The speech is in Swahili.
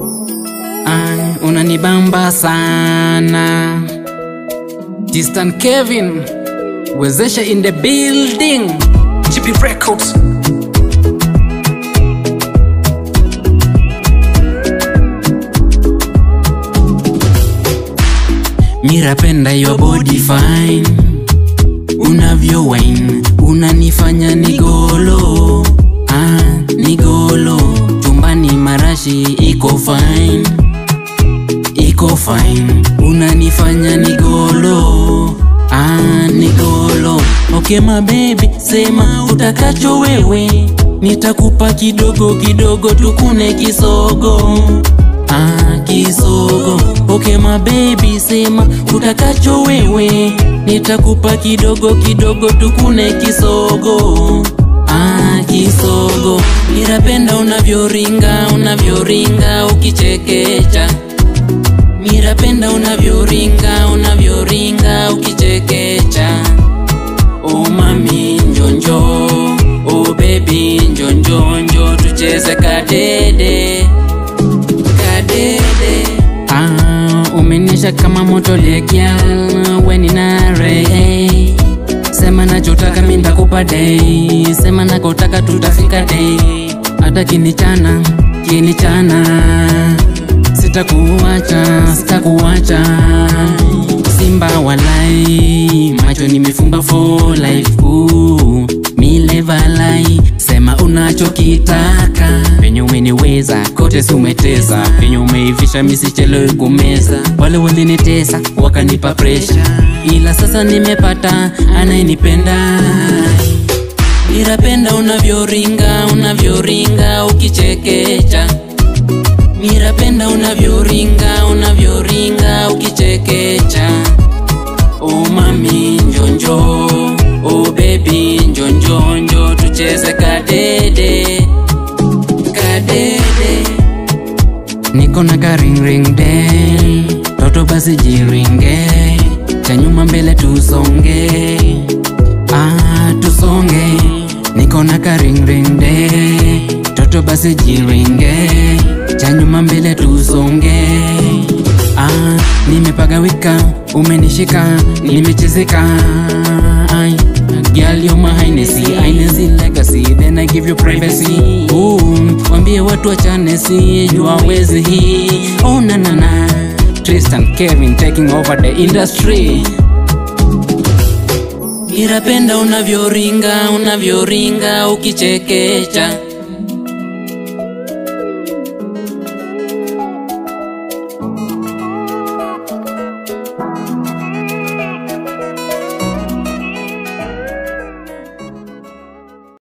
Ah, unanibamba sana Distant Kevin wezesha in the building GP Records Mirapenda your body fine Unavyo wine Unanifanya nigolo ah, nigolo Chumbani marashi iko fine Iko fine Unanifanya nigolo ah, nigolo Okay my baby Sema utakacho wewe Nitakupa kidogo kidogo tukune kisogo Ah, kisogo Okay my baby sema utakacho wewe Nitakupa kidogo kidogo tukune kisogo Ah, kisogo Mirapenda unavyoringa unavyoringa ukichekecha Mirapenda unavyoringa unavyoringa ukichekecha Oh mami njonjo Oh baby njonjonjo tucheze kadede kadede ah, umenisha kama moto lekia weni nare hey. sema nachotaka mi ndakupa dei sema nakotaka tutafika dei hata kinichana kinichana sitakuacha sitakuacha simba walai macho nimefumba for life Ooh, milevalai sema unachokitaka penye umeniweza kote si umeteza penye umeivisha misichelewe kumeza wale walinitesa wakanipa presha ila sasa nimepata anayenipenda mirapenda unavyoringa unavyoringa ukichekecha mirapenda unavyoringa unavyoringa ukichekecha oh mami njonjo oh baby njonjonjo tucheze kadede kadede niko na karingring de toto basi jiringe cha nyuma mbele tusonge ah, tusonge niko na karingring de toto basi jiringe cha nyuma mbele tusonge ah, nimepagawika umenishika nimechezeka Ai, Girl, you're my Hennessy, Hennessy legacy, then I give you privacy. Ooh, wambie watu wachane si jua wezi hii. Oh na na na, Tristan Kevin taking over the industry. Mirapenda unavyoringa unavyoringa ukichekecha